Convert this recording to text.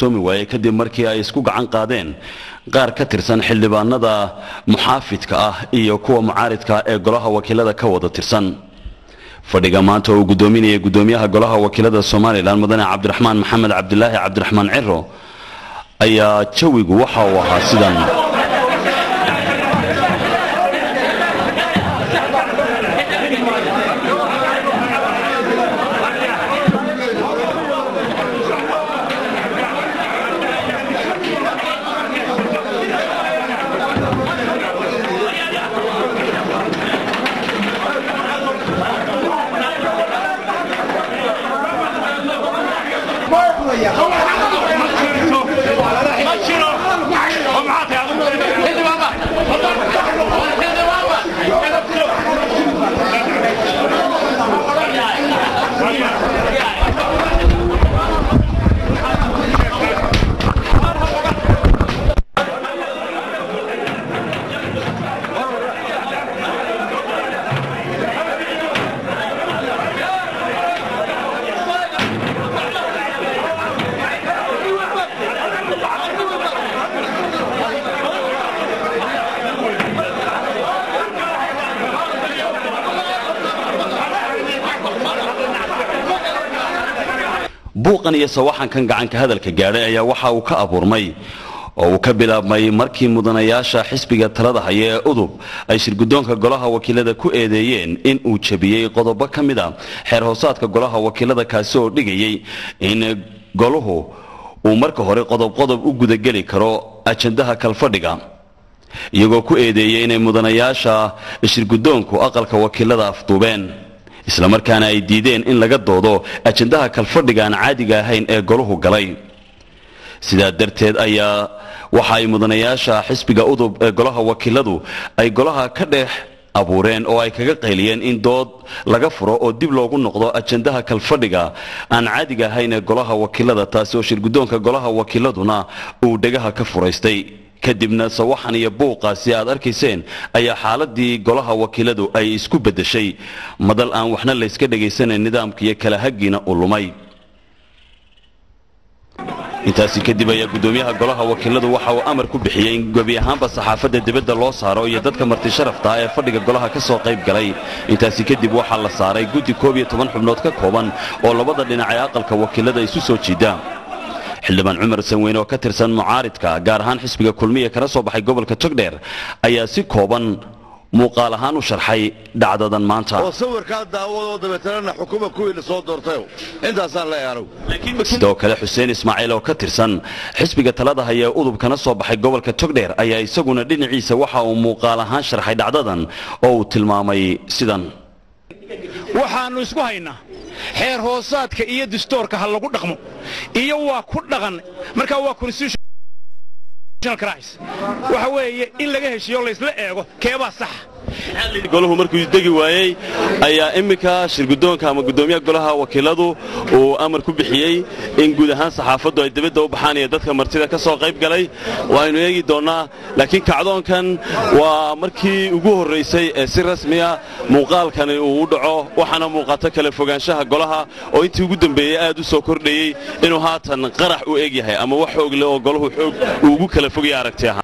qabsoomi waayey kadib markii ay isku gacan qaadeen qaar ka tirsan xildhibaanada muxaafidka ah iyo kuwa mucaaridka ee golaha wakiilada ka wada tirsan fadhiga maanta uu gudoominayay gudoomiyaha golaha wakiilada somalilan mudane cabdiraxmaan maxamed cabdilaahi cabdiraxmaan ciro ayaa jawigu waxa uu ahaa sidan buuqan iyo sawaxankan gacanka hadalka gaadhay ayaa waxa uu ka abuurmay oo uu ka bilaabmay markii mudanayaasha xisbiga talada haya ee udub ay shirgudoonka golaha wakiilada ku eedeeyeen in uu jabiyey qodobo ka mid a xeer hoosaadka golaha wakiilada kaasi oo dhigayay in goluhu uu marka hore qodobqodob u gudageli karo ajandaha kalfadhiga iyagoo ku eedeeyey inay mudanayaasha shirgudoonku aqalka wakiilada afduubeen islamarkaana ay diideen in laga doodo ajandaha kalfadhiga aan caadiga ahayn ee goluhu galay sidaa darteed ayaa waxa ay mudanayaasha xisbiga udub ee golaha wakiiladu ay golaha ka dhex abuureen oo ay kaga qayliyeen in dood laga furo oo dib loogu noqdo ajandaha kalfadhiga aan caadiga ahayn ee golaha wakiilada taasi oo shirgudoonka golaha wakiiladuna uu dhegaha ka furaystay kadibna sawaxan iyo buuqaasi aad arkayseen ayaa xaaladii golaha wakiiladu ay isku beddeshay madal aan waxna layska dhagaysanayn nidaamka iyo kala hagiina u lumay intaasi kadib ayaa gudoomiyaha golaha wakiiladu waxa uu amar ku bixiyey in gebi ahaanba saxaafadda dibadda loo saaro iyo dadka marti sharafta ee fadhiga golaha ka soo qayb galay intaasi kadib waxaa la saaray guddi koob iyo toban xubnood ka kooban oo labada dhinac ee aqalka wakiilada isu soo jiida xildhibaan cumar sanweyne oo ka tirsan mucaaridka gaar ahaan xisbiga kulmiya kana soo baxay gobolka togdheer ayaa si kooban muuqaal ahaan u sharxay dhacdadan maanta oo sawirkaa daawadoo dabeetanana xukuma kuwii la soo doortayo intaasaan leeyahay anigu sidoo kale xuseen ismaaciil oo ka tirsan xisbiga talada haya ee udub kana soo baxay gobolka togdheer ayaa isaguna dhinaciisa waxa uu muuqaal ahaan sharxay dhacdadan oo uu tilmaamay sidan waxaannu isku haynaa xeer hoosaadka iyo dastoorka ha lagu dhaqmo iyo waa ku dhaqan markaa waa waxa weeye in laga heshiiyo laysla eego keebaa saxa golahu markuu degi waayey ayaa iminka shirgudoonka ama gudoomiyaha golaha wakiiladu uu amar ku bixiyey in guud ahaan saxaafaddu ay dibadda u baxaan iyo dadka martida ka soo qayb galay waaynu eegi doonnaa laakiin kacdoonkan waa markii ugu horraysay ee si rasmiya muuqaalkani uu u dhaco waxaana muuqata kala fogaanshaha golaha oo intii ugu dambeeyey aad u soo kordhayey inuu haatan qarax u eg yahay ama wax xoog leh oo golahu xoog uu ugu kala fogaya aragti ahaan